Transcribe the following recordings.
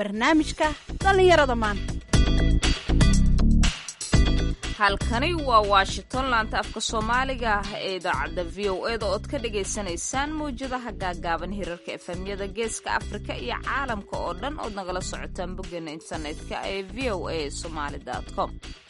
barnaamijka dhallinyarada maanta halkani waa washington laanta afka soomaaliga ah ee idaacadda v o eda ood ka dhagaysanaysaan mawjadaha gaagaaban hirarka efemyada geeska afrika iyo caalamka oo dhan ood nagala socotaan boggeena internetka ee v o a somaali com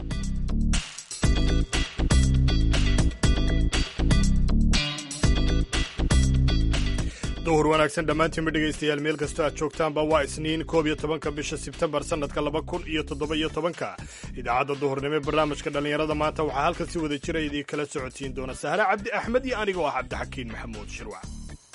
duhur wanaagsan dhammaantiinba dhegaystayaal meel kastoo aad joogtaanba waa isniin koob iyo tobanka bisha sebtembar sannadka laba kun iyo toddoba iyo tobanka idaacadda duhurnimo ee barnaamijka dhallinyarada maanta waxaa halkan si wada jira idii kala socotiin doona sahre cabdi axmed iyo aniga oo ah cabdixakiin maxamuud shirwac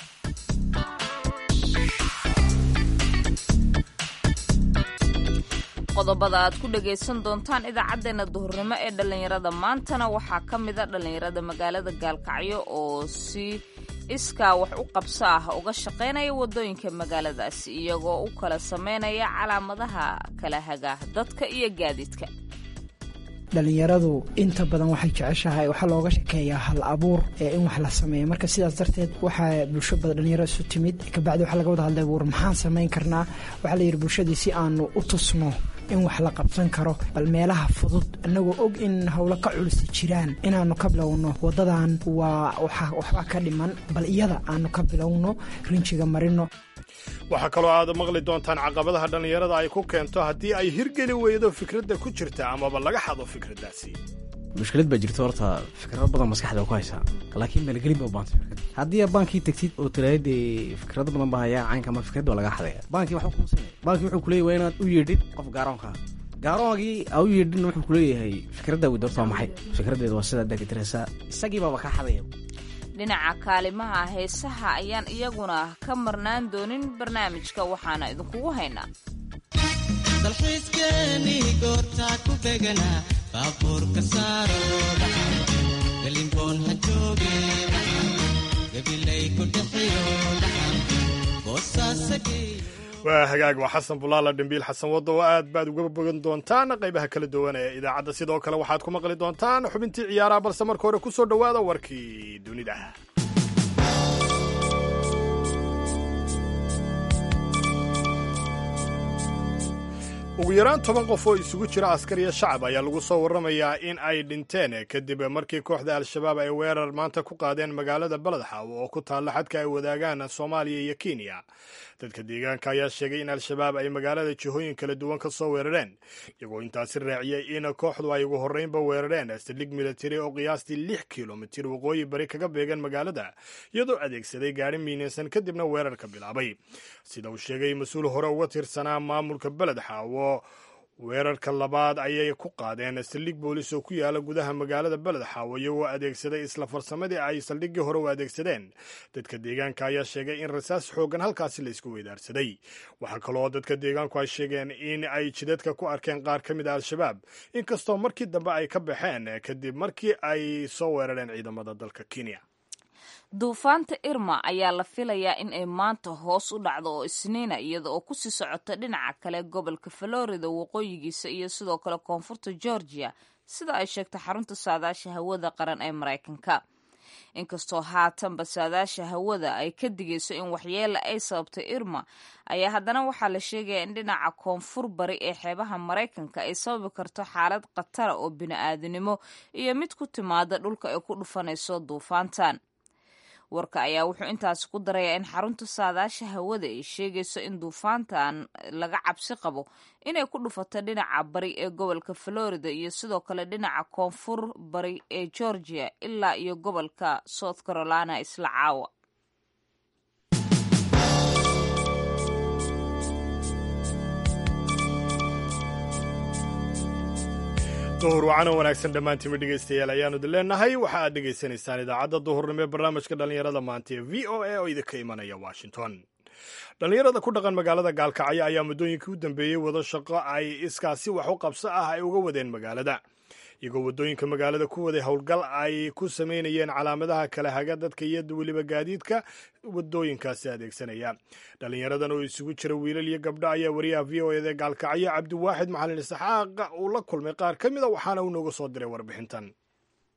qodobada aad ku dhagaysan doontaan idaacaddeenna duhurnimo ee dhallinyarada maantana waxaa ka mida dhallinyarada magaalada gaalkacyo oo si iskaa wax u qabso ah uga shaqaynaya waddooyinka magaaladaasi iyagoo u kala samaynaya calaamadaha kala haga dadka iyo gaadiidka dhalinyaradu inta badan waxay jeceshahay waxaa looga shekeeyaa hal abuur ee in wax la sameeya marka sidaas darteed waxaa bulsho badan dhalinyaro isu timid kabacdi waxaa laga wada hadlay war maxaan samayn karnaa waxaa layidhi bulshadii si aanu u tusno in wax la qabsan karo bal meelaha fudud annagoo og in howlo ka culisi jiraan inaanu ka bilowno wadadan waa waxba ka dhiman bal iyada aanu ka bilowno rinjiga marino waxaa kaloo aad maqli doontaan caqabadaha dhallinyarada ay ku keento haddii ay hirgeli weydo fikradda ku jirta amaba laga xado fikraddaasi mushkilad baa jirto horta fikrado badan maskaxda ku haysaa laakiin maalgelin baa u baantay fikrad haddii aad baankii tagtid oo tiraahid dee fikrado badan baa hayaa caynka ama fikrad baa laga xadaya baankii waxuu kuusinaya baankii wuxuu kuleeyahy waa inaad u yeedhid qof gaaroonka gaaroogii aa u yeedhin wuxuu kuleeyahay fikradda wid horta waa maxay fikraddeeda waa sidaa dakitiraysaa isagii baaba kaa xadaya dhinaca kaalimaha heesaha ayaan iyaguna ka marnaan doonin barnaamijka waxaana idinkugu haynaa dalxiiskeenii goortaa ku beganaa baabuurka saaro galimboon ha jooge gabilay ku dhixiyo boosaasagey waa hagaag waa xasan bulaala dhimbiil xasan waddo oo aad baad uga bogan doontaan qaybaha kala duwan ee idaacadda sidoo kale waxaad ku maqli doontaan xubintii ciyaaraha balse marka hore ku soo dhowaada warkii dunida ugu yaraan toban qof oo isugu jira askar iyo shacab ayaa lagu soo warramayaa in ay dhinteen kadib markii kooxda al-shabaab ay weerar maanta ku qaadeen magaalada baledxaaw oo ku taalla xadka ay wadaagaan soomaaliya iyo kenya dadka deegaanka ayaa sheegay in al-shabaab ay magaalada jihooyin kala duwan ka soo weerareen iyagoo intaasi raaciyey in kooxdu ay ugu horreynba weerareen saldhig militari oo qiyaastii lix kilomitir waqooyi bari kaga beegan magaalada iyadoo adeegsaday gaari miinaysan kadibna weerarka bilaabay sida uu sheegay mas-uul hore uga tirsanaa maamulka beledxaawo weerarka labaad ayay ku qaadeen saldhig boolis oo ku yaala gudaha magaalada beledxaawo iyagoo adeegsaday isla farsamadii ay saldhiggii hore u adeegsadeen dadka deegaanka ayaa sheegay in rasaas xooggan halkaasi la isku weydaarsaday waxaa kaloo dadka deegaanku ay sheegeen in ay jidadka ku arkeen qaar ka mid a al-shabaab inkastoo markii dambe ay ka baxeen kadib markii ay soo weerareen ciidamada dalka kenya duufaanta irma ayaa la filayaa in ay maanta hoos u dhacdo oo isniina iyada oo kusii socota dhinaca kale gobolka florida waqooyigiisa iyo sidoo kale koonfurta georgia sida ay sheegtay xarunta saadaasha hawada qaran ee maraykanka inkastoo haatanba saadaasha hawada ay ka digayso in waxyeela ay sababtay irma ayaa haddana waxaa la sheegaya in dhinaca koonfur bari ee xeebaha maraykanka ay sababi karto xaalad khatara oo bini-aadinimo iyo mid ku timaada dhulka ay ku dhufanayso duufaantan warka ayaa wuxuu intaasi ku darayaa in xarunta saadaasha hawada ay sheegayso in duufaantan laga cabsi qabo inay ku dhufato dhinaca bari ee gobolka florida iyo sidoo kale dhinaca koonfur bari ee georgia ilaa iyo gobolka south carolina isla caawa duhur wacano wanaagsan dhammaantiinba dhegaystayaal ayaanu idin leenahay waxa aad dhegaysanaysaan idaacadda duhurnimo ee barnaamijka dhallinyarada maanta ee v o a oo idinka imanaya washington dhallinyarada ku dhaqan magaalada gaalkacyo ayaa muddooyinkii u dambeeyey wado shaqo ay iskaasi wax u qabso ah ay uga wadeen magaalada iyagoo waddooyinka magaalada ku waday howlgal ay ku samaynayeen calaamadaha kala haga dadka iyo weliba gaadiidka waddooyinkaasi adeegsanaya dhallinyaradan oo isugu jira wiilal iyo gabdho ayaa wariyaha v o eda gaalkacyo cabdiwaaxid macalin isxaaq uu la kulmay qaar ka mida waxaana uu nooga soo diray warbixintan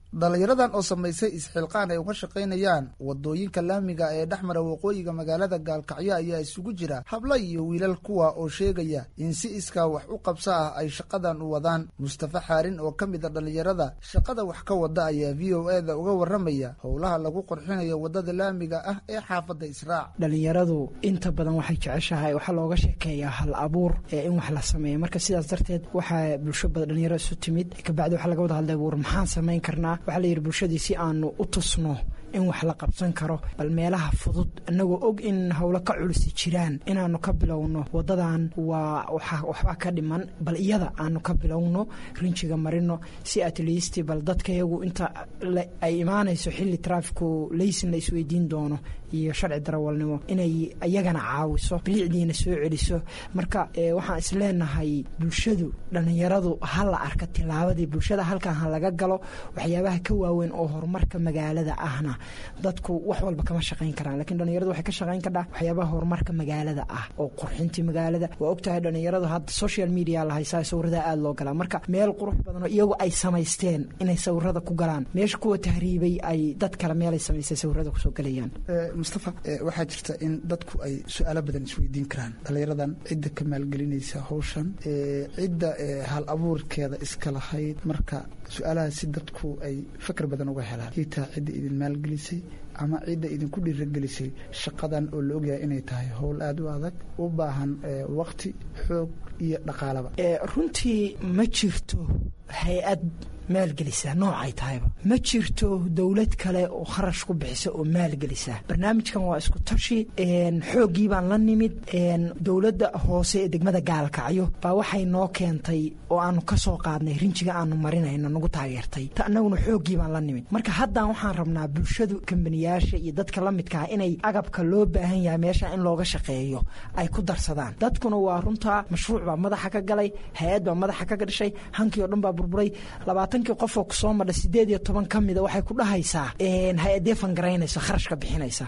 dhallinyaradan oo samaysay isxilqaan ay uga shaqaynayaan wadooyinka laamiga ee dhex mara waqooyiga magaalada gaalkacyo ayaa isugu jira habla iyo wiilal kuwa oo sheegaya in si iskaa wax u qabso ah ay shaqadan u wadaan mustafa xaarin oo ka mid a dhallinyarada shaqada wax ka wada ayaa v o e da uga warramaya howlaha lagu qurxinayo wadada laamiga ah ee xaafadda israac dhalinyaradu inta badan waxay jeceshahay waxaa looga sheekeeyaa hal abuur ee in wax la sameeyo marka sidaas darteed waxaa bulsho badan dhalinyaro isu timid kabacdi waxaa laga wada hadlay war maxaan samayn karnaa waxaa la yidhi bulshadii si aanu u tusno in wax la qabsan karo bal meelaha fudud annagoo og in howlo ka culisi jiraan inaanu ka bilowno wadadan waa waxbaa ka dhiman bal iyada aanu ka bilowno rinjiga marino si atleast bal dadka iyagu inta ay imaanayso xilli traafiku laysin la isweydiin doono iyo sharci darawalnimo inay iyagana caawiso bilicdiina soo celiso marka waxaan isleenahay bulshadu dhallinyaradu ha la arka tilaabadii bulshada halkan ha laga galo waxyaabaha ka waaweyn oo horumarka magaalada ahna dadku wax walba kama shaqayn karaan lakiin dhalinyaradu waxay ka shaqayn kardhaa waxyaabaha horumarka magaalada ah oo qurxintii magaalada waa ogtahay dhalinyaradu hadda social media la haysaa sawirada aada loo galaa marka meel qurux badan oo iyagu ay samaysteen inay sawirada ku galaan meesha kuwa tahriibay ay dad kale meelay samaysteen sawirada kusoo galayaan mustafa waxaa jirta in dadku ay su-aalo badan isweydiin karaan dhallinyaradan cidda ka maalgelinaysa hawshan cidda hal abuurkeeda iska lahayd marka su-aalahaas si dadku ay fakar badan uga helaan itaa cidda idin maalgelisay ama cidda idinku dhiiragelisay shaqadan oo la ogyahay inay tahay howl aada u adag u baahan waqti xoog iyo dhaqaalaba runtii ma jirto hay-ad maalgelisa noocay tahayba ma jirto dowlad kale oo kharash ku bixisa oo maalgelisa barnaamijkan waa isku tashi xooggii baan la nimid dowladda hoose ee degmada gaalkacyo baa waxay noo keentay oo aanu ka soo qaadnay rinjiga aanu marinayno nagu taageertay ta annaguna xooggii baan la nimid marka haddan waxaan rabnaa bulshadu kambaniyaasha iyo dadka la midkaa inay agabka loo baahan yahay meesha in looga shaqeeyo ay ku darsadaan dadkuna waa runtaa mashruuc baa madaxa ka galay hay-ad baa madaxa ka dhashay hankii oo dhan baa burburay labaatankii qofoo kusoo madha sideed iyo toban ka mida waxay ku dhahaysaa hay-adee fangaraynaysa kharashka bixinaysa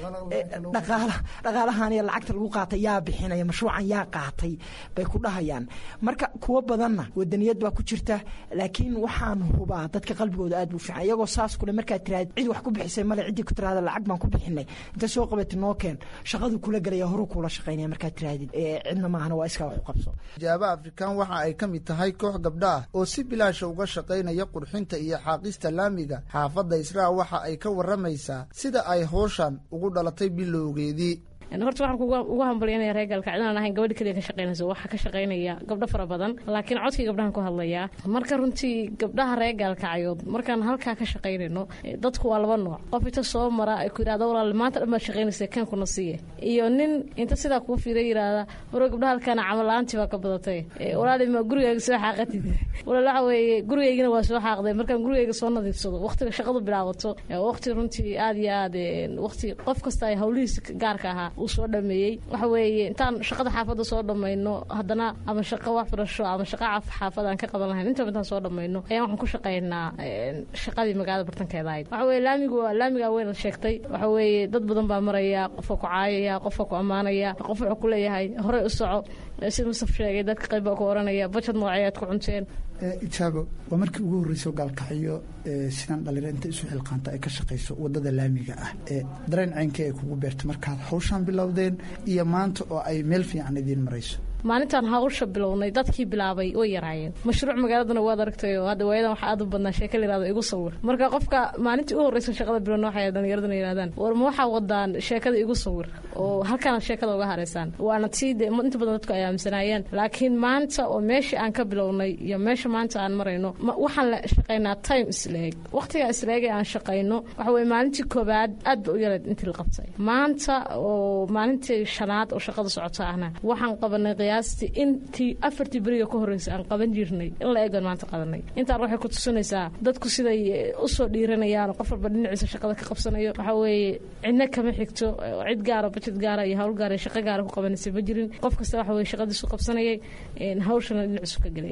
dhaqaalahan iyo lacagta lagu qaatay yaa bixinaya mashruucan yaa qaatay bay ku dhahayaan marka kuwo badanna wadaniyad baa ku jirta laakiin waxaan hubaa dadka qalbigooda aad buu fiican iyagoo saas kule markaad tiraad cid wax ku bixisay male ciddii ku tiraada lacag baan ku bixinay inta soo qabatay noo keen shaqadu kula gelaya horu kuula shaqaynaya markaad tiraadid cidna maahana waa iskaa wax u qabso jaaba afrikaan waxa ay ka mid tahay koox gabdha ah oo si bilaasha uga shaqaynaya qurxinta iyo xaaqista laamiga xaafadda israa waxa ay ka warramaysaa sida ay howshan ugu dhalatay bilowgeedii horta waxaan ugu hambalyanaya reer gaalkacdinaan ahayn gabadha keliya ka shaqaynayso waxaa ka shaqaynaya gabdho fara badan laakiin codkii gabdhahan ku hadlayaa marka runtii gabdhaha reer gaalkacyood markaan halkaa ka shaqaynayno dadku waa laba nooc qof inta soo mara ay ku yidhahda walaal maanta dhan baad shaqaynaysa kaankuna siiye iyo nin inta sidaa kuu fiira yidhaahda waro gabdhaha halkaana camal la-aantii baa ka badatay walaali ma gurigayga soo xaaqatid walaal waxa weeye gurigaygina waa soo xaaqday markaan gurigayga soo nadiifsado waqtiga shaqadu bilaabato waqti runtii aad iyo aad waqti qof kasta ay hawlihiisa gaarka ahaa uu soo dhameeyey waxa weeye intaan shaqada xaafadda soo dhammayno haddana ama shaqo waxbarasho ama shaqa xaafad aan ka qaban lahayn intaba intaan soo dhammayno ayaan waxaan ku shaqaynaa shaqadii magaalada bartankeeda ahayd waxa weye laamigu waa laamigaa weyn la sheegtay waxa weeye dad badan baa maraya qofka ku caayaya qofka ku ammaanaya qof wuxuu ku leeyahay horey u soco sida mustaf sheegay dadka qayb baa ku oranaya bajad nooceeyaad ku cunteen ijaabo waa markii ugu horreysay gaalkacyo sidaan dhalinyaro inta isu xilqaanta ay ka shaqayso wadada laamiga ah dareen ceynkii ay kugu beerto markaad hawshaan bilowdeen iyo maanta oo ay meel fiican idiin marayso maalintaan hawsha bilownay dadkii bilaabay way yaraayeen mashruuc magaaladana waad aragtayo hadda waayadan waxaa aad u badnaa sheeka la yirahdo igu sawir marka qofka maalintii u horreysa shaqada bilowna waxay dhalinyaradana yidhahdaan war ma waxaa wadaan sheekada igu sawir oo halkaana sheekada uga haraysaan waana tii de inta badan dadku ay aaminsanaayeen laakiin maanta oo meeshii aan ka bilownay iyo meesha maanta aan marayno waxaan la shaqaynaa time isleeg waqtiga isleeg ee aan shaqayno waxa weye maalintii koobaad aad ba u yarayd intii la qabtay maanta oo maalintii shanaad oo shaqada socota ahna waxaan qabanay qiyaastii intii afartii beriga ka horreysay aan qaban jirnay in la eegan maanta qabanay intaan waxay ku tusinaysaa dadku siday usoo dhiiranayaan qof walba dhinaciisa shaqada ka qabsanayo waxa weeye cidna kama xigto cid gaara bajad gaara iyo hawl gaara shaqo gaara ku qabanaysa ma jirin qof kasta waxa weye shaqadiisu qabsanayay hawshana dhinaciisu ka gelaya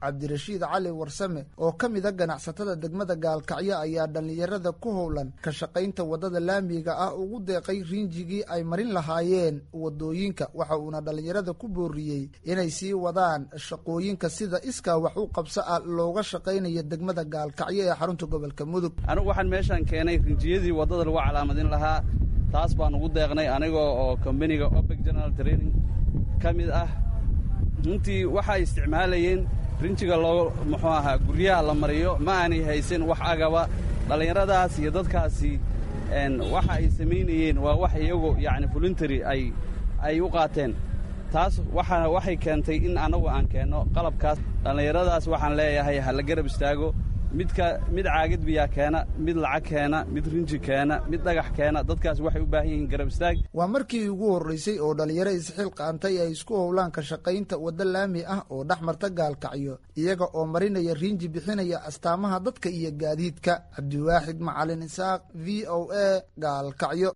cabdirashiid cali warsame oo ka mida ganacsatada degmada gaalkacyo ayaa dhallinyarada ku howlan ka shaqaynta waddada laamiga ah ugu deeqay riinjigii ay marin lahaayeen waddooyinka waxa uuna dhallinyarada ku booriyey inay sii wadaan shaqooyinka sida iskaa wax u qabso ah looga shaqaynayo degmada gaalkacyo ee xarunta gobolka mudug anigu waxaan meeshaan keenay rinjiyadii waddada lagu calaamadin lahaa taas baan ugu deeqnay anigoo oo kombaniga obeg general training ka mid ah runtii waxay isticmaalayeen rinjiga loo muxuu ahaa guryaha la mariyo ma aanay haysan wax agaba dhallinyaradaas iyo dadkaasi waxa ay samaynayeen waa wax iyagu yacni voluntary ay ay u qaateen taas waxa waxay keentay in annagu aan keenno qalabkaas dhallinyaradaas waxaan leeyahay ha la garab istaago midka mid caagid biyaa keena mid lacag keena mid rinji keena mid dhagax keena dadkaas waxay u baahan yihiin garab istaag waa markii ugu horraysay oo dhallinyaro isxil qaantay ay isku howlaan ka shaqaynta waddo laami ah oo dhex marta gaalkacyo iyaga oo marinaya riinji bixinaya astaamaha dadka iyo gaadiidka cabdiwaaxid macalin isaaq v o a gaalkacyo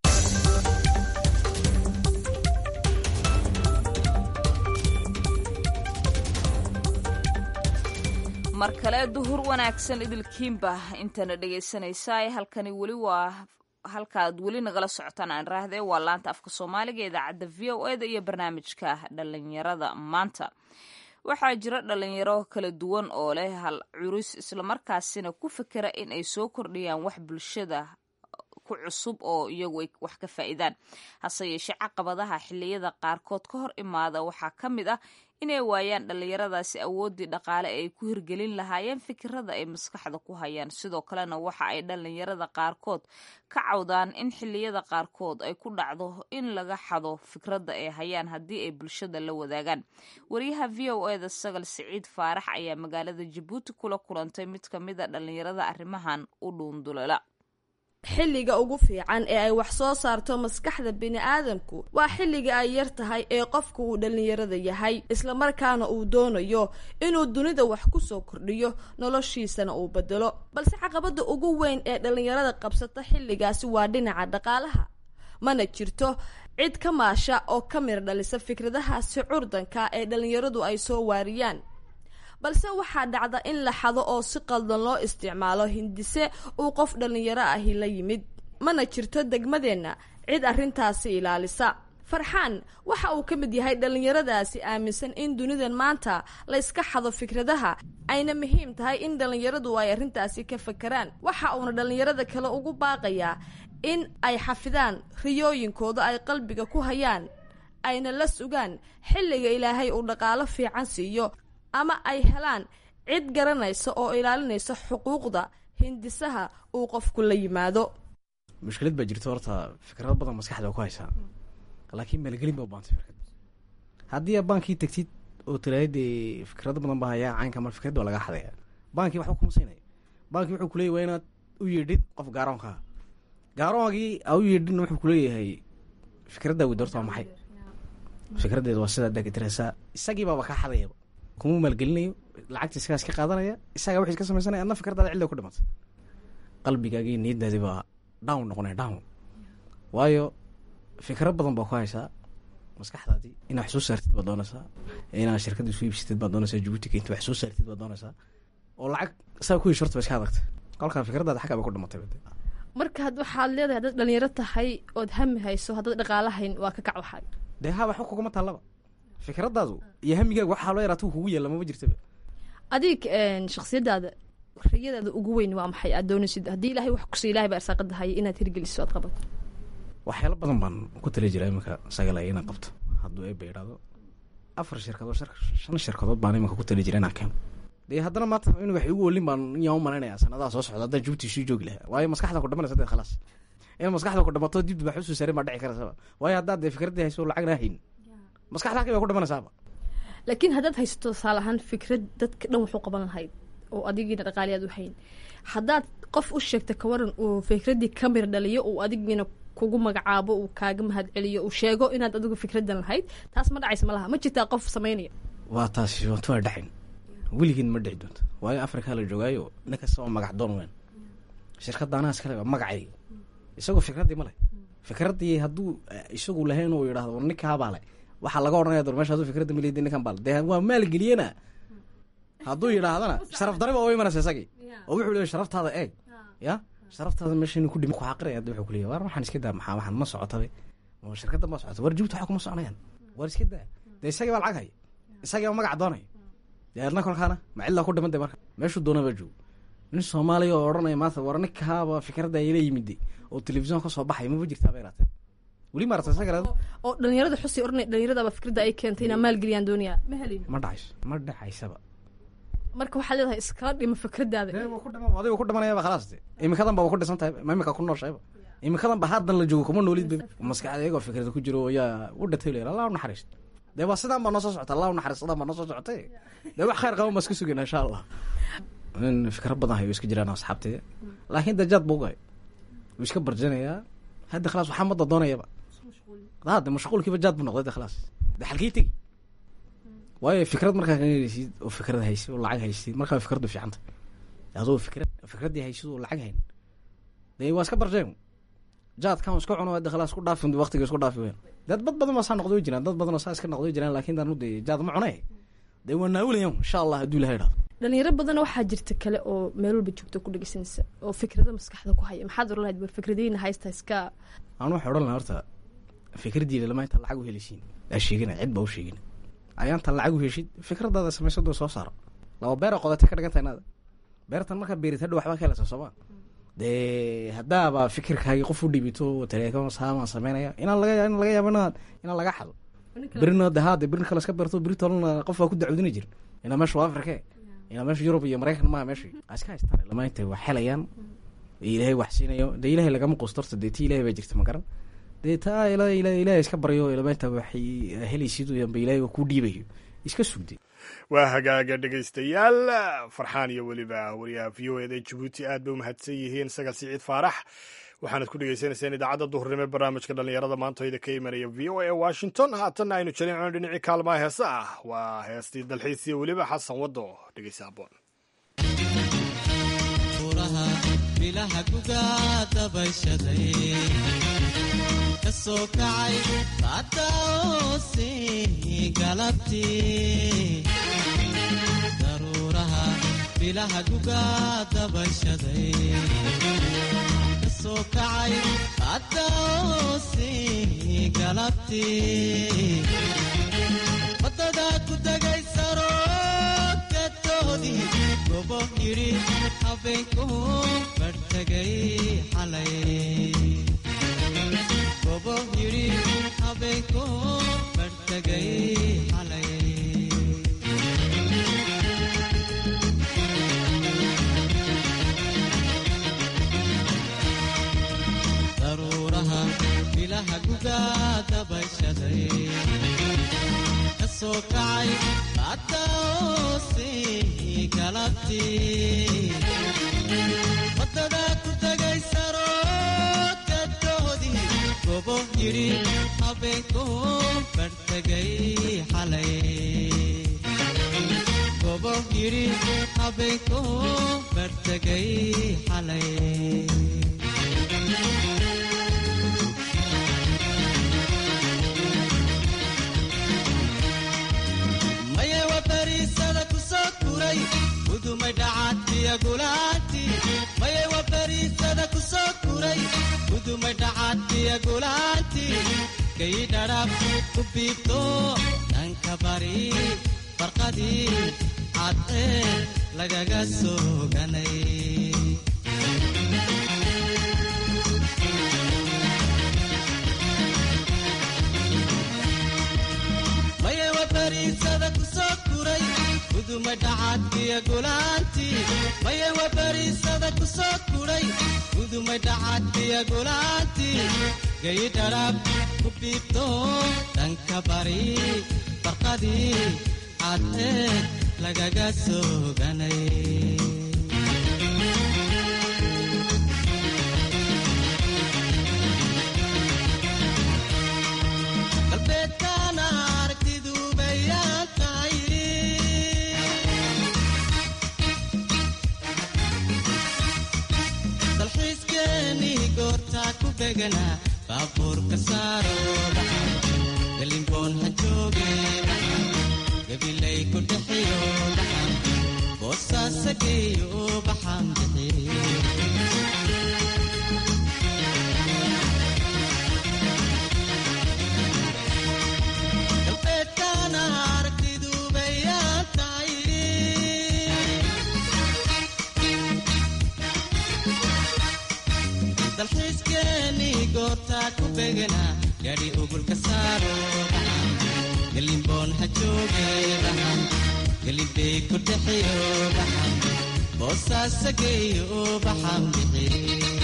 mar kale duhur wanaagsan idilkiinba intana dhegaysanaysaa halkani weli waa halkaad weli nagala socotaan aan raahde waa laanta afka soomaaliga idaacadda v o eda iyo barnaamijka dhalinyarada maanta waxaa jira dhalinyaro kala duwan oo leh hal curis islamarkaasina ku fikera in ay soo kordhiyaan wax bulshada ku cusub oo iyagu ay wax ka faa'iidaan hase yeeshee caqabadaha xilliyada qaarkood ka hor imaada waxaa ka mid ah inay waayaan dhallinyaradaasi awooddii dhaqaale ay ku hirgelin lahaayeen fikirada ay maskaxda ku hayaan sidoo kalena waxa ay dhallinyarada qaarkood ka cawdaan in xilliyada qaarkood ay ku dhacdo in laga xado fikradda ay hayaan haddii ay bulshada la wadaagaan wariyaha v o eda sagal siciid faarax ayaa magaalada jabuuti kula kulantay mid ka mid a dhallinyarada arrimahan u dhuundulela xilliga ugu fiican ee ay wax soo saarto maskaxda bini'aadamku waa xilliga ay yar tahay ee qofku uu dhallinyarada yahay islamarkaana uu doonayo inuu dunida wax ku soo kordhiyo noloshiisana uu bedelo balse caqabadda ugu weyn ee dhallinyarada qabsata xilligaasi waa dhinaca dhaqaalaha mana jirto cid ka maasha oo ka mir dhalisa fikradahaasi curdanka ee dhallinyaradu ay soo waariyaan balse waxaa dhacda in la xado oo si qaldan loo isticmaalo hindise uu qof dhallinyaro ahi la yimid mana jirto degmadeenna cid arrintaasi ilaalisa farxaan waxa uu ka mid yahay dhallinyaradaasi aaminsan in dunidan maanta layska xado fikradaha ayna muhiim tahay in dhallinyaradu ay arrintaasi ka fakeraan waxa uuna dhallinyarada kale ugu baaqayaa in ay xafidaan riyooyinkooda ay qalbiga ku hayaan ayna la sugaan xilliga ilaahay uu dhaqaalo fiican siiyo ama ay helaan cid garanaysa oo ilaalinaysa xuquuqda hindisaha uu qofku la yimaado mushkilad baa jirto horta fikrado badan maskaxda ku haysaa laakiin maalgelin ba u baantay fikrad haddii a baankii tegtid oo tiraahid dee fikrado badan baa hayaa caynka mar fikrad waa lagaa xadaya baankii waxba kuma siinaya baankii wuxuu kuleeyay waa inaad u yeedhid qof gaaroonkaa gaaroongii a u yeedhidna wuxuu kuleeyahay fikraddaa wid horta waa maxay fikraddeeda waa sidaa daakitiraysaa isagii baaba kaa xadayaba kuma maalgelinayo lacagta isagaas ka qaadanaya isagaa wixii ka samaysanaya adna fikradaada cilda ku dhimatay qalbigaagii niyadaadii baa down noqonaya down waayo fikro badan baa ku haysaa maskaxdaadii inaad wax soo saartid baad doonaysaa inaad shirkadda isu iibsatid baad doonaysaa jabuuti keynti wax soo saartid baad doonaysaa oo lacag saa ku yeesh horta ba iska adagtay kolkaa fikradaada xaggaa ba ku dhimatay marka had waxaad leedahay haddaad dhalinyaro tahay ood hami hayso haddaad dhaqaalahayn waa ka kac waxay dee ha waxba kuguma taallaba fikradaadu iyo hamigaaga waxaa loo yaraata kugu yeela mama jirtaba adig shaksiyadaada riyadaada ugu weyn waa maxay aad doonaysid haddii ilahay wax kusi ilahay baa arsaaqada haya inaad hirgeliso aad qabato waxyaalo badan baan ku tali jiraa iminka sagala inaan qabto hadduu eeba idhaado afar shirkadood shan shirkadood baan iminka ku tali jira inaan keeno dee haddana maanta in wax igu olin baan yaa u malaynayaa sanadaha soo socda haddaan jabuuti sii joogi lahaa waayo maskaxda ku dhamanaysa dee khalaas in maskaxda ku dhamato dib wax usoo saarin baa dhici karaysaba waayo haddaad dee fikraddii hayso lacagna hayn maskaxda halkii bay ku dhimanaysaaba laakiin haddaad haysato tusaale ahaan fikrad dadka dhan waxu qaban lahayd oo adigiina dhaqaali aad u hayn haddaad qof u sheegta kawaran uu fikraddii ka mir dhaliyo uu adigiina kugu magacaabo uu kaaga mahad celiyo uu sheego inaad adigu fikradan lahayd taas ma dhacaysa ma laha ma jirtaa qof samaynaya waa taasi waatu waa dhacin weligiin ma dhici doonto waayo afrikaa la joogaayo nin kasta oo magac doon weyn shirkadda anaha iskale waa magacayga isagoo fikraddii ma leh fikraddii hadduu isagu lahayn uu yidhahdo war ninkaabaa le waxaa laga odhanaya dor mesha aduu fikradda maleydi ninkan baa le dee waa maalgeliyena hadduu yidhaahdana sharaf dariba oo imanaysa isagii oo wuxuu leeyahay sharaftaada eeg ya sharaftaada meesha inuu ku dhimi ku xaqiraya hadda wuxuu ku leeyahay war waxaan iska daa maxaa waxaan ma socotabe oo shirkadda ma socota war jubta waxa kuma soconayaan war iska daa dee isagii baa lacag haya isagii baa magac doonaya dee adna kolkaana ma cidlaa ku dhiman de marka meeshuu doona baa joogo nin soomaaliya oo odhanaya maanta war ninkaaba fikradda ila yimide oo telefisyon ka soo baxay maba jirtaa bay raatee weli ma aragtay isaga oo dhalinyarada xusi oranay dhalinyaradaaba fikradda ay keentay inaa maalgeliyaan doonaya ma helin ma dhacayso ma dhacaysaba marka waxaad leedahay iskala dhimo fikraddaada adiga ku dhimanayaba khalaas de imikadan ba ku dhisan tahay ma imika ku nooshayba imikadan ba haddan la joogo kuma noolid maskaxda iyagoo fikrada ku jiro yaa u dhatay leer allah u naxariisto dee waa sidaan baa noo soo socota allah u naxariisto sidaan baa noo soo socotay dee wax khayr qaban baa iska sugayna insha allah nin fikra badan hayo iska jiraan asxaabtee laakiin dajaad buu gahay wuu iska barjanayaa hadda khalaas waxaa madda doonayaba hade mashquulkiiba jaad buu noqday de khalaas de xalkii tegi waayo fikrad markaa kahelaysid oo fikrad haysid oo lacag haysid markaa fikraddu fiicanta adoo fikrad fikraddii haysid oo lacag hayn dee waa iska barjeen jaadkan iska cuno hadda khalaas ku dhaafin waqtiga isku dhaafi weyn dad bad badan baa saa noqday jiraan dad badan oo saa iska noqday jiraan laakiin daanu dee jaad ma cunay dee waa naawulayan insha allah hadduu ilaha idhahdo dhalinyaro badan waxaa jirta kale oo meel walba joogto ku dhegeysanaysa oo fikrado maskaxda ku haya maxaad oran lahayd war fikradiina haysta iska aan waxay odhan lahaa horta fikraddiina lama inta lacag u helisiin aa sheegina cid baa u sheegin ayaantan lacag u heshid fikradaada samaysado soo saaro laba beer oo qodata ka dhiganta inaada beertan markaa beerid hadha waxbaa ka helasa sooma dee haddaaba fikirkaagi qof u dhibito taleefon saamaan sameynaya inaan laga in laga yaabo inaan inaan laga xado berina de haa de berin kale iska beerto beri tolana qof baa ku dacwdina jir inaa meesha waa afrike inaa meesha yurub iyo maraykan maa meesha iska haystaan lama intay wax helayaan ilaahay wax siinayo dee ilaahay lagama quusto horta dee ti ilahay baa jirta ma garan dee taa ila ila ilaahay iska baryo ilamaynta waxay helaysid uyanba ilaahay kuu dhiibayo iska sugday waa hagaaga dhegaystayaal farxaan iyo weliba wariyaha v o eda jabuuti aad bay umahadsan yihiin sagal siciid faarax waxaanad ku dhegaysanayseen idaacadda duhurnimo ee barnaamijka dhallinyarada maantooyda ka imanaya v o a washington haatanna aynu jalincno dhinacii kaalmaha heese ah waa heestii dalxiis iyo weliba xasan waddo dhegeysa aboon bilaha gugaa dabayshaday ka soo kacay baadaosi galabtii daruuraha bilaha gugaa dabayshaday ka soo kacay baadaosi galabtii waddadaa ku tagay saroogatoodii gobo yidhi habeenku barhtagay xalay gobo yidhi habeenku barhtagay xalay daruuraha bilaha gugaa dabayshaday ka soo kacay baadaosi galabtii waddadaa ku tagay saroogatoodii gobo yidhi habeenku barhtagay xalay gobo yidhi habeenku barhtagay xalay maye wa bariisada ku soo kuray gudumay dhacaadkiya gulaanti maye wa bariisada ku soo kuray gudumay dhacaadkiya gulaanti kay dhadhaab ku biibto dhanka bari farqadii cadee lagaga soo ganay maye wa bariisada ku soo kuray gudumay dhacaadkiya gulaanti maye wa bariisada ku soo kuray gudumay dhacaadkiya gulaanti gay dharaab ku biibto dhanka bari barqadii cadee lagaga soo ganay galbeedkaana aragtidu bayaan tahay dalxiiskeenii goortaa ku beganaa baabuurka saaro galimboon ha jooge gabilay ku dhexiyo boosaasa geeyo baxaan bixi galbeedkaana aragtidu bayaan tahay dalxiiskeeni goortaa ku begana gaadhi ugulka saaro dhaxan galimboon ha jooge dhaxan galibey ku dhexiyo dhaxan boosaasa geeyo baxan bixi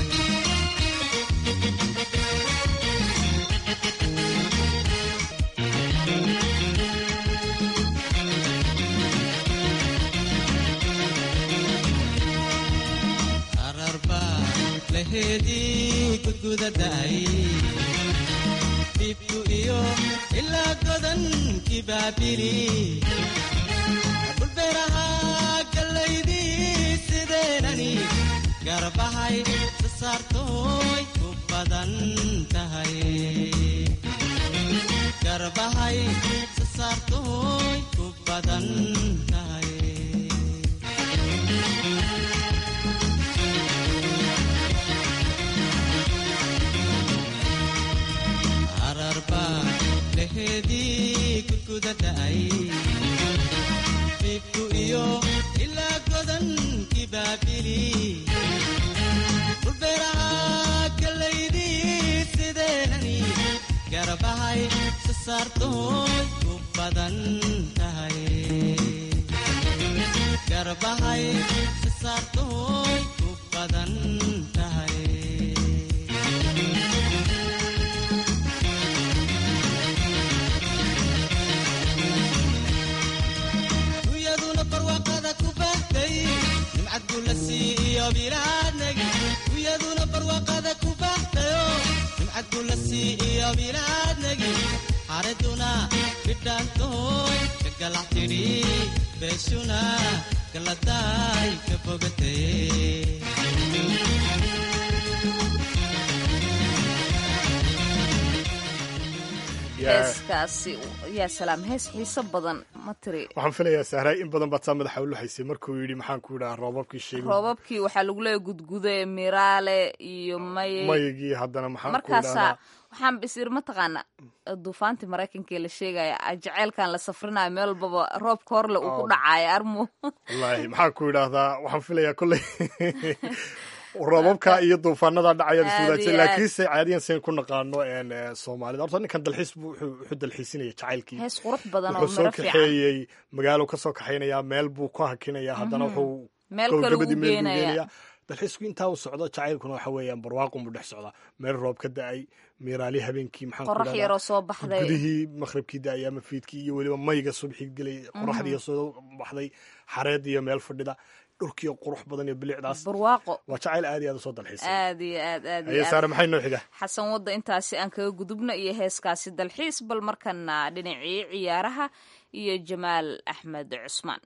ararba laheedii gudgudadaay dhibku iyo ilaa godankii baabili dhulbeeraha gallaydii sideenani garbahay sasaartooy ku badan tahay garbahay sasaartooy ku badan tahay ararba laheedii gudgudadaay dhibku iyo ilaa godankii baabili dhulbeeraha gallaydii sideenani garbahay sasaartooy ku badan tahay garbahay sasaartooy ku badan tahay uyaduna barwaaqada ku bahtay nimcad gulasii iyo bilaadnagi uyaduna barwaaqada ku bahtayo nimcad gulasii iyo bilaadnagi xareduna bidhaantooy ka galac tidhi beeshuna galadaay ka bogatay heeskaasi yaa salaam hees xiiso badan ma tiri waxaan filayaa sahray in badan baad saa madaxa u luxaysay markuu yidhi maxaan ku idhaha roobabkii sheegi roobabkii waxaa lagu leeya gudgude miraale iyo maye mayigii haddana maxaan ku markaasaa idhahdaa waxaan bisir mataqaana duufaantii maraykanka la sheegaya jaceylkan la safrinayo meel walbaba roobka horle uu ku Oh. dhacayo armu wallaahi maxaan ku idhaahdaa waxaan filayaa kolley roobabka iyo duufaanada dhacaya Aad iyo iswadaajay aad. laakiinse caadiyan sayn ku naqaano een, eh, soomaalida horta ninkan dalxiis buu wuxuu wuxuu dalxiisinaya jacaylkii hees qurux badan oo wuxuu soo miro fiican kaxeeyey magaalo kasoo kaxaynaya meel buu ku hakinaya haddana Mhm. wuxuu Meel kale gabagabadii uu meel buu geenaya. geenaya dalxiisku intaa uu socdo jacaylkuna waxa weeyaan barwaaqun buu dhex socdaa meel roob ka da-ay miiraali habeenkii maxaan ku qorax idhahdaa, yaroo soo baxday gudihii maqribkii da-ay ama fiidkii iyo weliba mayga subxii gelay qoraxdii soo baxday xareed iyo meel fadhida dhulkiiyo qurux badan iyo bilicdaas barwaaqo waa jacayl aad iyo aad usoo dalxiisay aad iyo aad aad aye iyo saare aad maxay noo xiga xasan wadda intaasi aan kaga gudubna iyo heeskaasi dalxiis bal markana dhinacii ciyaaraha iyo jamaal axmed cusmaan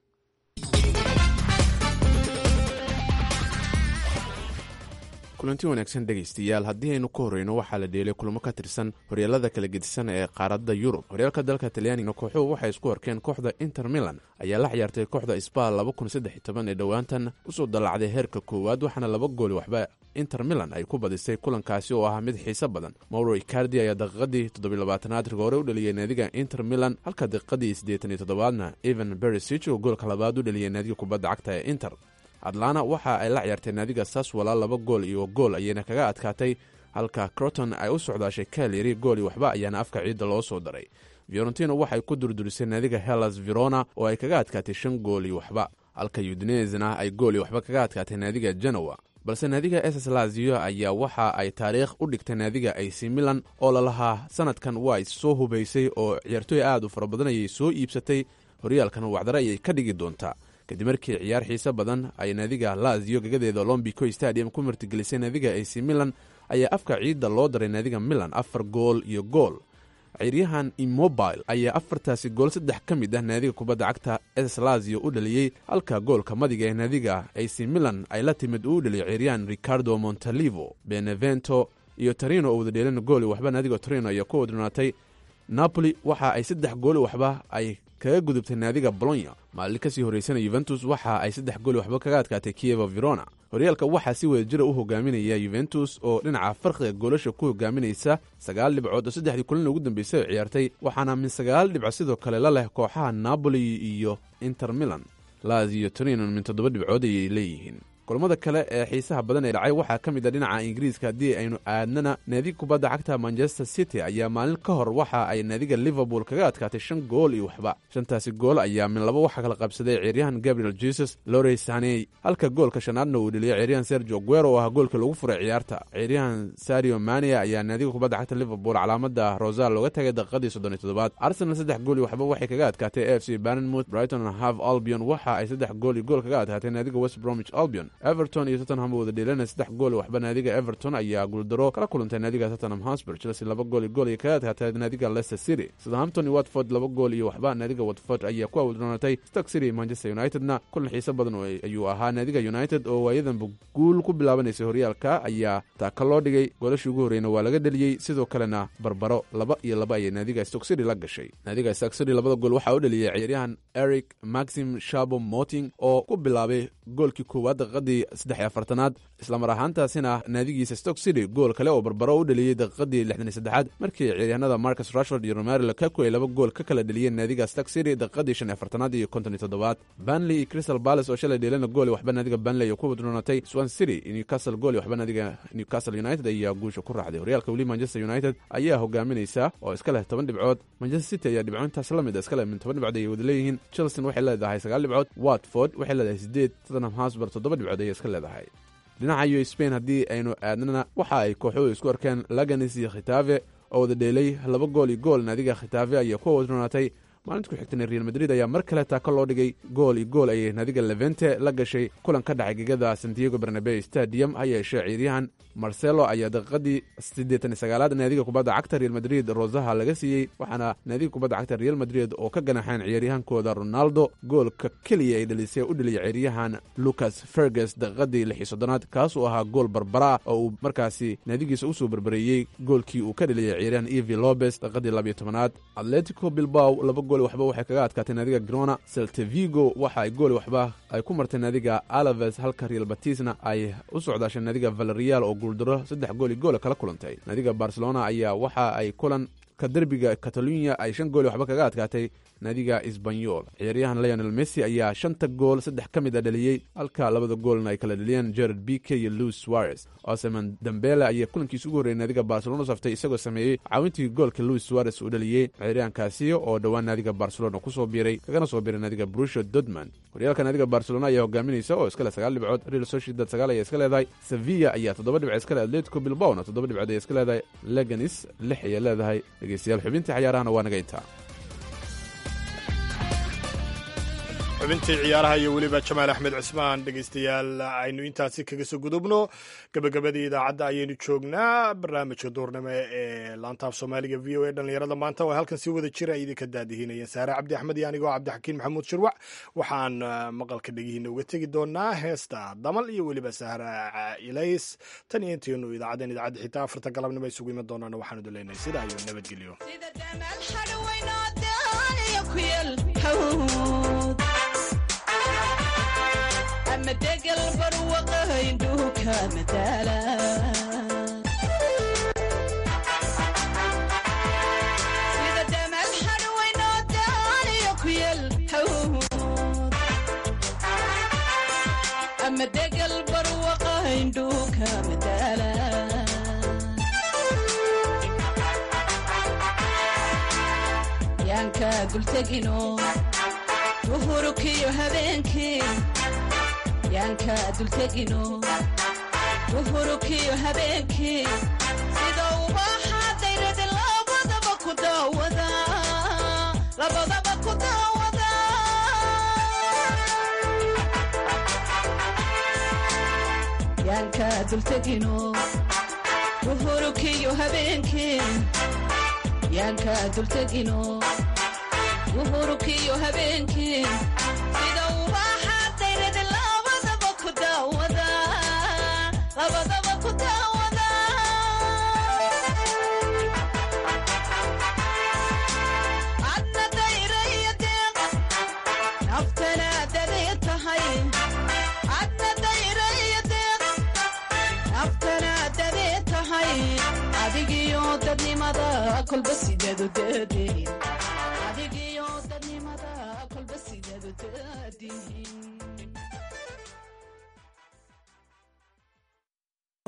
kulanti wanaagsan dhegaystayaal haddii aynu ka horreyno waxaa la dheelay kulamo ka tirsan horyaalada kala gedisan ee qaaradda yurub horyaalka dalka talyaaniga kooxuhu waxay isku arkeen kooxda inter milan ayaa la ciyaartay kooxda sbal ee dhowaantan usoo dallacday heerka koowaad waxaana laba gooli waxba inter milan ay ku badisay kulankaasi oo ah mid xiiso badan mauro icardi ayaa daqiiqadii toddobylabaatanaad rigoore u dhaliyay naadiga inter milan halka daqiiqadii siddeetan iyo toddobaadna evan berisich oo goolka labaad u dhaliyay naadiga kubadda cagta ee inter atlana waxa ay la ciyaartay naadiga saswala laba gool iyo gool ayayna kaga adkaatay halka croton ay u socdaashay kalyari gool iyo waxba ayaana afka ciidda loo soo daray fiorentino waxay ku durdurisay naadiga hellas verona oo ay kaga adkaatay shan gool iyo waxba halka udinezna ay gool iyo waxba kaga adkaatay naadiga genoa balse naadiga ss lazio ayaa waxa ay taariikh u dhigtay naadiga ac milan oo lalahaa sanadkan waa soo hubaysay oo ciyaartooy aad u fara badan ayay soo iibsatay horyaalkan wacdare ayay ka dhigi doontaa kadib markii ciyaar xiise badan ay naadiga lazio gagadeeda olombico stadium ku martigelisay naadiga ac milan ayaa afka ciidda loo daray naadiga milan afar gool iyo gool ciiryahan immobile ayaa afartaasi gool saddex ka mid ah naadiga kubadda cagta ss lazio u dhaliyey halka goolka madiga ee naadiga ac milan ay la timid uu u dhaliyay ciiryahan ricardo montalivo benevento iyo tarino oo wada dheelin gooli waxba naadiga torino ayaa ku wadrinaatay napoli waxa ay saddex gooli waxba ay kaga gudubtay naadiga bolonya maalin kasii horraysana yuventus waxa ay saddex gooli waxba kaga adkaatay kievo verona horyaalka waxaa si wada jira u hogaaminaya yuventus oo dhinaca farqiga goolasha ku hogaaminaysa sagaal dhibcood oo saddexdii kulin ugu dambeysay oo ciyaartay waxaana min sagaal dhibco sidoo kale la leh kooxaha napoli iyo inter milan laziyo torino min toddoba dhibcood ayay leeyihiin kulamada kale ee xiisaha badan ee dhacay waxaa ka mid a dhinaca ingiriiska haddii aynu aadnana naadiga kubadda cagta manchester city ayaa maalin ka hor waxa ay naadiga liverpool kaga adkaatay shan gool iyo waxba shantaasi gool ayaa min laba waxaa kala qabsaday ciyaaryahan gabriel jesus lorey saney halka goolka shanaadna uu dheliyay ciyaaryahan sergio guero oo ah goolka lagu furay ciyaarta ciyaaryahan sario mania ayaa naadiga kubadda cagta liverpool calaamada rosal looga tagay daqiiqadii soddon iyo toddobaad arsenal saddex gool iyo waxba waxay kaga adkaatay a f c barnmouth brighton half albion waxa ay saddex gool iyo gool kaga adkaatay naadiga west bromwich albion everton iyo tottenham wada dheelana saddex gool waxba naadiga everton ayaa guuldaro kala kulantay naadiga tottenham hosper chelsea laba gool iyo gool ay kaga adkaatay naadiga leicester city southampton iyo watford laba gool iyo waxba naadiga watford ayaa ku awdroonatay stoke city manchester unitedna kulan xiise badan ayuu ahaa naadiga united oo waayadanba guul ku bilaabanaysay horyaalka ayaa taaka loo dhigay goolashii ugu horreyna waa laga dheliyey sidoo kalena barbaro laba iyo laba ayay naadiga stoke city la gashay naadiga stoke city labada gool waxaa u dheliyey ciyaaryahan eric maxim shabo moting oo ku bilaabay goolkii koowaad daqiiqadii saddex iyo afartanaad islamar ahaantaasina naadigiisa stoke city gool kale oo barbaro u dheliyey daqiiqadii lixdan iyo saddexaad markii ciyaaryahanada marcus rashford iyo romero lukaku ay laba gool ka kala dheliyeen naadiga stoke city daqiiqadii shan iyo afartanaad iyo konton iyo toddobaad banley iyo crystal palace oo shalay dheelana gool iyo waxba naadiga banley oo ku wadroonatay swan city iyo newcastle gool iyo waxba naadiga newcastle united ayaa guusha ku raacday horyaalka weli manchester united ayaa hogaaminaysa oo iska leh toban dhibcood manchester city ayaa dhibco intaas la mid a iska leh min toban dhibcood ayay wada leeyihiin chelsea waxay leedahay sagaal dhibcood watford waxay leedahay sideed tottenham hosber toddoba dhibcood ayay iska leedahay dhinaca iyo spain haddii aynu aadnana waxa ay kooxuhu isku arkeen laganis iyo khitaave oo wada dheelay laba gool iyo gool naadiga khitaave ayaa ku wadronaatay maalinta ku xigtana real madrid ayaa mar kale taako loo dhigay gool iyo gool ayay naadiga levente la gashay kulan ka dhacay gegada santiago bernabeu stadium ha yeeshee ciyaaryahan marcelo ayaa daqiiqadii siddeetan iyo sagaalaad naadiga kubadda cagta real madrid rosaha laga siiyey waxaana naadiga kubadda cagta real madrid oo ka ganaxeen ciyaaryahankooda ronaldo goolka keliya ay dhalisay u dheliyay ciyaaryahan lucas fergus daqiiqadii lix iyo soddonaad kaasuu ahaa gool barbara oo uu markaasi naadigiisa usoo barbareeyey goolkii uu ka dheliyay ciyaaryahan evi lobes daqiiqadii labiyo tobanaad atletico bilbao laba gool waxba waxay kaga adkaatay naadiga grona seltevigo waxa ay gool waxba ay ku martay naadiga alaves halka real batisna ay u socdaashay naadiga valerial oo guuldaro saddex gool iyo goola kala kulantay naadiga barcelona ayaa waxa ay kulan ka derbiga catalunya ay shan gool waxba kaga adkaatay naadiga isbanyol ciyaaryahan leonel messi ayaa shanta gool saddex ka mid a dhaliyey halka labada goolna ay kala dheliyeen jared bike iyo louis suarez oseman dambele ayaa kulankiisa ugu horreeyay naadiga barcelona saftay isagoo sameeyey caawintii goolka louis suarez uu dhaliyey ciyaaryahankaasi oo dhowaan naadiga barcelona kusoo biiray kagana soo biiray naadiga brusha dodman horyaalka naadiga barcelona ayaa hogaaminaysa oo iska leh sagaal dhibcood real sociedad sagaal ayaa iska leedahay sevilla ayaa toddoba dhibcood iska leh atletico bilbaona toddoba dhibcood ayaa iska leedahay leganis lix ayay leedahay dhegeystayaal xubintii cayaarahana waa naga intaa xubintii ciyaaraha iyo weliba jamaal axmed cismaan dhegaystayaal aynu intaasi kaga soo gudubno gabagabadii idaacadda ayaynu joognaa barnaamijka duurnimo ee laantaaf soomaaliga v o a dhallinyarada maanta oo halkan si wada jira ay idinka daadihinayeen saare cabdi axmed iyo anigoo cabdixakiin maxamuud shirwac waxaan maqalka dhegihiina uga tegi doonaa heesta damal iyo weliba sahra ilays tan iyo intaynu idaacaddeen idaacadda xitaa afarta galabnimo isugu iman doonaan waxaanu duleynay sidaa iyo nabadgelyo degal barwaqahaindhuuka madaala sida damal hadhwaynoo daaniyo ku yel ama degal barwaqahaindhuuka madaala yaanka dultegino duhurukiyo habeenkii yaanka dultegino duhurukiyo habeenkii sida ubaxa dayrada labadaba ku daawada labadaba ku daawada yaanka dultegino duhurukiyo habeenkii yaanka dultegino duhurukiyo habeenkii sida ubaxa dayrada labadaba ku daawada labadaba ku daawada adna dayraya deeq kolba sideedu daadihin adigiyo dadnimada kolba sideedu daadihin